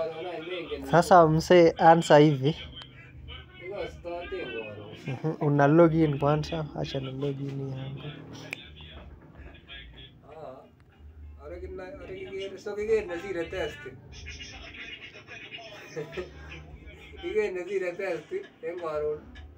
Sasa msee, ansa hivi Ikostoten koron. Mhm, una login kwanza, acha ni login yangu. Ah, Ore kina- ore kikere- so kiker nesire testi. Kiker nesire testi en koron.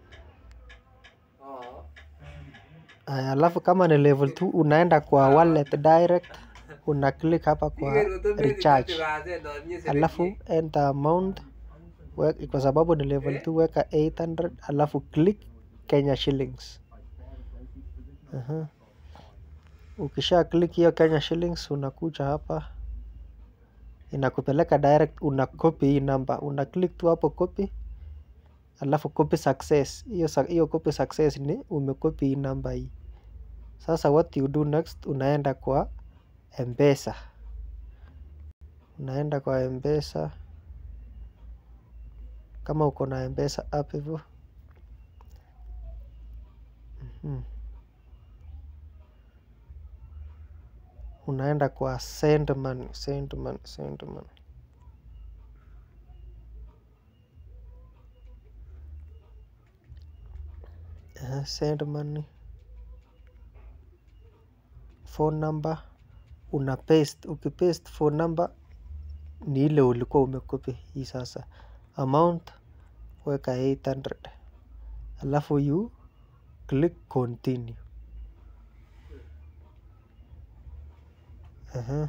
Ah. Aya, alafu kama ni level 2 unaenda kwa wallet direct, una click hapa kwa Kiker koto mezi recharge, kitu kaset non nye alafu serekie. enter amount we, kwa sababu ni level 2 weka 800 alafu click Kenya shillings. Aha. Ukisha click hiyo Kenya shillings unakuja hapa inakupeleka direct, una copy hii namba, una click tu hapo copy, alafu copy success. Hiyo sa- hiyo copy success ni umecopy hii namba hii. Sasa what you do next, unaenda kwa Mpesa, unaenda kwa Mpesa kama uko na Mpesa app hivyo. Mhm. Unaenda kwa send money, send money, send money. Eh, send money. Phone number una paste, ukipaste phone number ni ile ulikuwa umekopi hii sasa. Amount weka 800 alafu you click continue. Aha.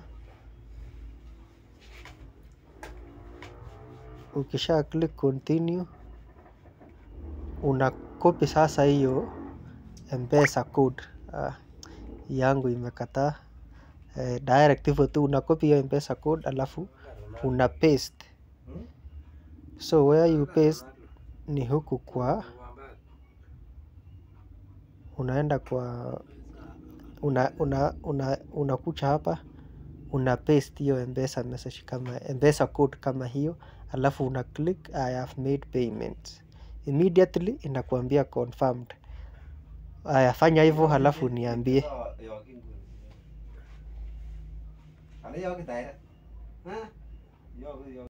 Ukisha click continue una copy sasa hiyo Mpesa code. Ah, yangu imekataa. Eh, direct hivyo tu una copy hiyo Mpesa code alafu una paste. So where you paste ni huku kwa unaenda kwa una una una unakuja hapa una paste hiyo Mpesa message kama Mpesa code kama hiyo, alafu una click I have made payment. Immediately inakuambia confirmed. Aya, fanya hivyo halafu niambie. Ano yoki tayo? Ha? Yoki yoki.